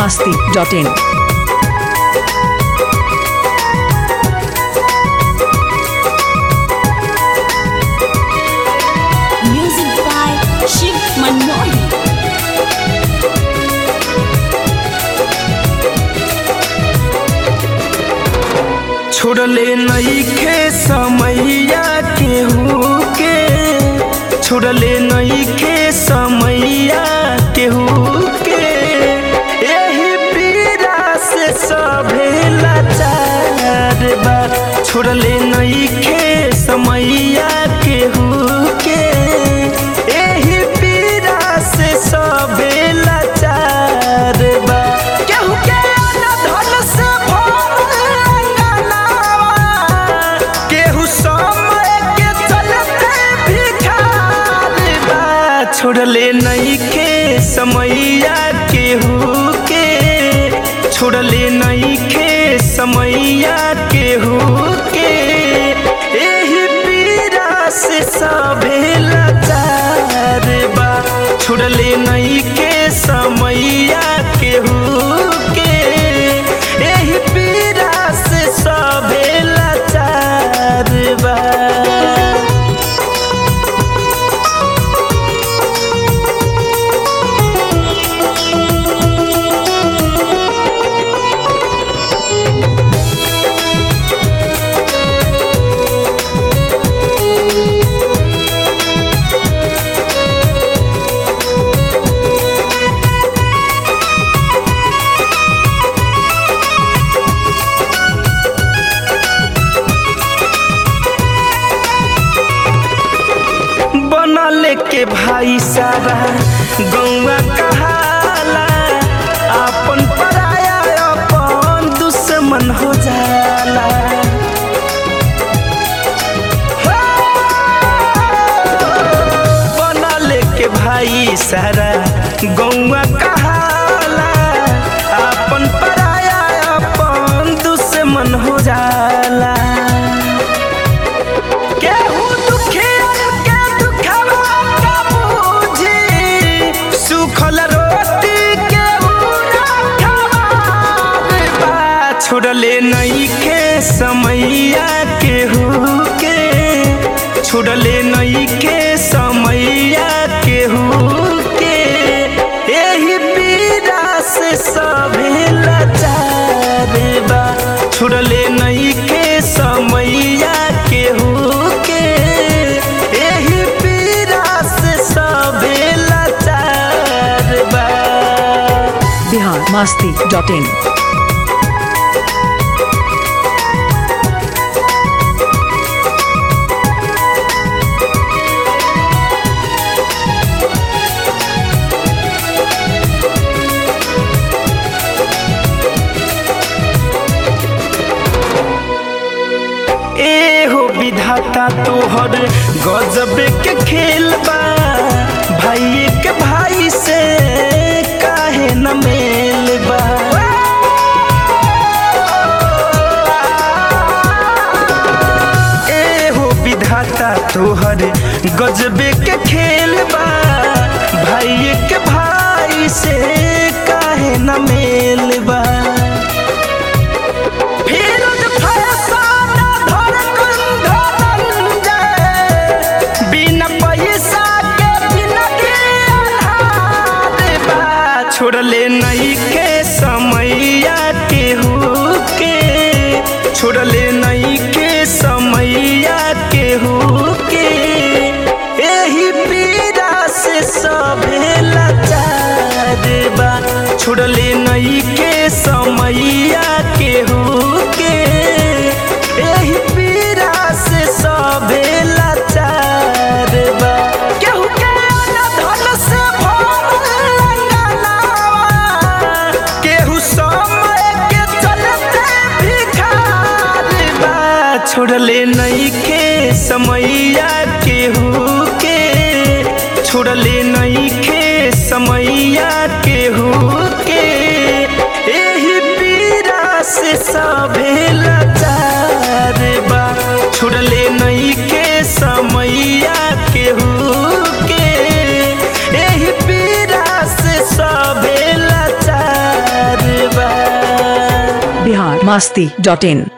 masti.in. Music by Shiv Manohi. छोड़ले नईखे समैया केहू के छोड़ले नईखे समैया केहू के एही पीड़ा से सभे लाचार बा छोड़ले नईखे समैया केहू के एही पीड़ा से सभे लाचार बा केहू के अनधन से भरल अंगनावा, केहू समय के चलते भिखार बा। छोड़ले नईखे समैया केहू के छोड़ले नईखे समैया केहू के एही पीड़ा से सभे लाचार बा छोड़ले नईखे समैया केहू के एही पीड़ा से सभे लाचार बा बनल के भाई सारा गौवा कहाला अपन पराया अपन दुश्मन हो जाला बनल के भाई सारा गौवा कहाला अपन पराया अपन दुश्मन हो जाला केहू दुखियन के दुखवा का बूझी, सुखल रोटी केहू ना खवार बा। छोड़ले नईखे समैया केहू के छोड़ले नईखे समैया केहू के एही पीड़ा से सभे लाचार बा छोड़ले नईखे समैया केहू के एही पीड़ा से सभे लाचार बा Bihar masti.in. ए हो विधाता तोहर गजब के खेल बा भाई के भाई से काहे न मेल बा ए हो विधाता तोहर गजब के खेल बा भाई के भाई से काहे न मेल बा फिरोज फैसाना धड़कन धनंजय, बिना पैसा के जिंदगी अन्हार बा। छोड़ले नई के समैया केहू के छोड़ले नई के समैया केहू के एही पीड़ा से सभे लाचार बा छोड़ले नई के समैया केहू के एही पीड़ा से सभे लाचार बा केहू के अनधन से भरल अंगनावा, केहू समय के चलते भिखार बा छोड़ले नईखे समैया केहू के छोड़ले नईखे समैया केहू के एही पीड़ा से सभे लाचार बा छोड़ले नईखे समैया केहू के एही पीड़ा से सभे लाचार masti.in